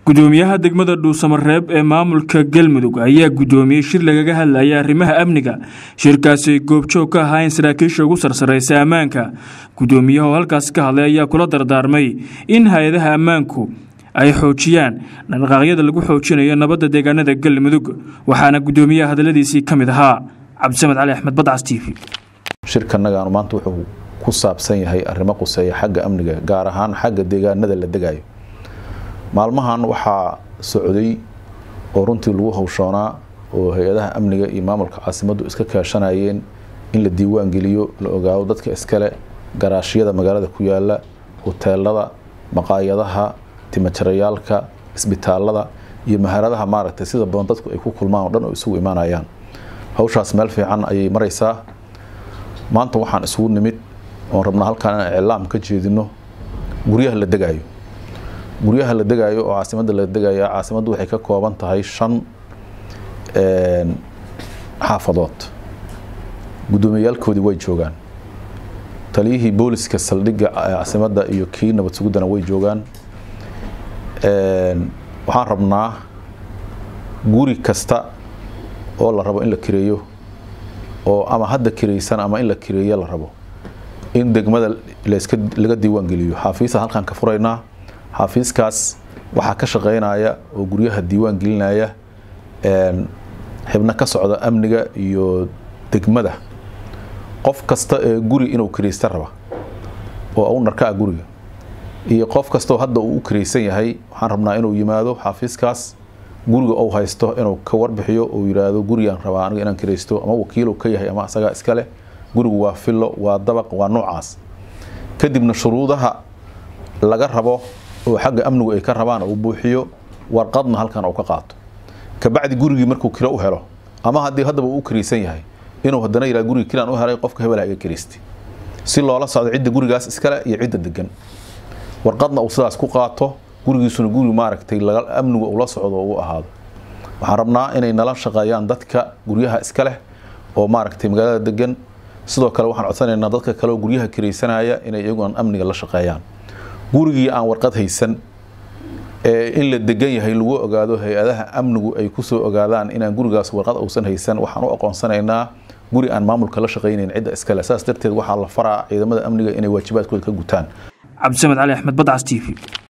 gudoomiyaha degmada dhuusamareeb ee maamulka galmudug ayaa gudoomiyey shir lagaga hadlaya arrimaha amniga shirkaasi ay goobjoog ka ahaayeen saraakiisha ugu sarsareysa ammaanka gudoomiyaha oo halkaasi ka hadlay ayaa kula dardaarmay in hay-adaha ammaanku ay xoojiyaan dhaqdhaqaaqyada lagu xoojinayo nabadda deegaanada galmudug waxaana gudoomiyaha hadaladiisii ka mid ahaa cabdisamed cali axmed badcas t v shirkanagaanu maanta wuxuu ku saabsan yahay arrimo quseeya xagga amniga gaar ahaan xagga deegaanada la degayo maalmahan waxaa socday oo runtii lagu hawshoonaa oo hay-adaha amniga iyo maamulka caasimaddu iska kaashanayeen in la diiwaan geliyo la ogaado dadka iskale garaashyada magaalada ku yaala hoteelada maqaayadaha timajarayaalka isbitaalada iyo maharadaha maaragtay sida badan dadku ay ku kulmaan oo dhan oo isugu imaanayaan hawshaas meel fiican ayay maraysaa maanta waxaan isugu nimid oon rabnaa halkaan inaan iclaam ka jeedino guryaha la degayo guryaha la degayo oo caasimadda la degaya caasimaddu waxay ka kooban tahay shan xaafadood gudoomiyayaalkoodii way joogaan taliyihii booliska saldhigga caasimadda iyo kii nabad sugudana way joogaan waxaan rabnaa guri kasta oo la rabo in la kireeyo oo ama hadda kiraysan ama in la kireeyo la rabo in degmada laska laga diiwaan geliyo xaafiisa halkaan ka furaynaa xaafiiskaas waxaa ka shaqeynaya oo guryaha diiwaan gelinaya xibno ka socda amniga iyo degmada qof kasta ee guri inuu kiraysta raba oo awnarka ah guriga iyo qof kastoo hadda uu u kiraysan yahay waxaan rabnaa inuu yimaado xaafiiskaas guriga ou haysto inuu ka warbixiyo uu yidhaahdo gurigaan rabaa aniga inaan kiraysto ama wakiilow ka yahay ama asagaa iskale gurigu waa fillo waa dabaq waa noocaas kadibna shuruudaha laga rabo oo xagga amnigu ay ka rabaan uu buuxiyo warqadna halkan uu ka qaato kabacdi gurigii markuu kiro u helo ama haddii haddaba uu u kiraysan yahay inuu haddana yidhaha gurigii kiraan u helay qofka hebelaha iga kiraystay si loola socdo cidda gurigaas iskale iyo cidda degan warqadna uu sidaas ku qaato gurigiisuna guri maaragtay amnigu ula socdo uu ahaado waxaan rabnaa inay nala shaqeeyaan dadka guryaha iska leh oo maaragtay magaalada degan sidoo kale waxaan codsanaynaa dadka kale oo guryaha kiraysanaya inay iyaguna amniga la shaqeeyaan gurigii aan warqad haysan ee in la degan yahay lagu ogaado hay-adaha amnigu ay kusoo ogaadaan inaan gurigaas warqad uusan haysan waxaan u aqoonsanaynaa guri aan maamulka la shaqaynayn cidda iskale saas darteed waxaa la faraa ciidamada amniga inay waajibaadkooda ka gutaan cabdisamed cali axmed badcas t v